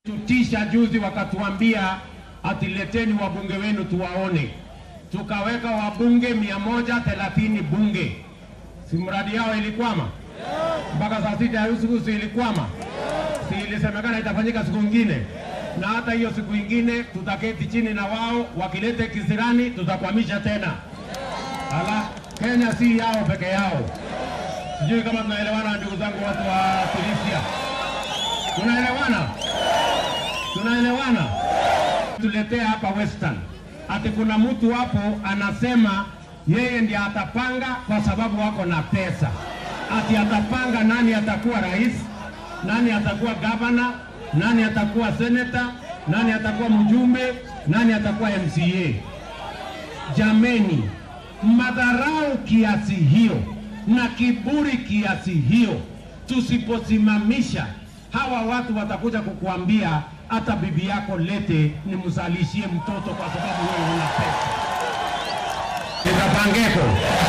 tutisha juzi, wakatuambia atileteni wabunge wenu tuwaone. Tukaweka wabunge mia moja thelathini bunge, si mradi yao ilikwama mpaka saa sita ya usiku, si ilikwama? Si ilisemekana itafanyika siku ingine, na hata hiyo siku ingine tutaketi chini na wao, wakilete kisirani tutakwamisha tena. Ala, Kenya si yao peke yao. Sijui kama tunaelewana, ndugu zangu, watu wa Tunisia, tunaelewana? Tunaelewana? Tuletea hapa Western, ati kuna mtu hapo anasema yeye ndiye atapanga kwa sababu wako na pesa, ati atapanga nani atakuwa rais, nani atakuwa gavana, nani atakuwa seneta, nani atakuwa mjumbe, nani atakuwa MCA. Jameni, madharau kiasi hiyo na kiburi kiasi hiyo, tusiposimamisha hawa watu watakuja kukuambia hata bibi yako lete nimzalishie mtoto kwa sababu wewe una pesa. Nitapangeko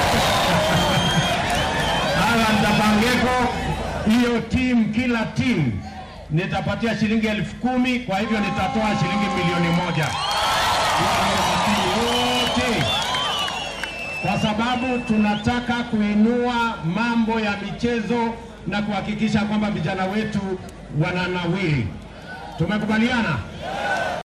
hawa nitapangeko, hiyo timu, kila timu nitapatia shilingi elfu kumi. Kwa hivyo nitatoa shilingi milioni moja wote kwa sababu tunataka kuinua mambo ya michezo na kuhakikisha kwamba vijana wetu wananawiri. Tumekubaliana?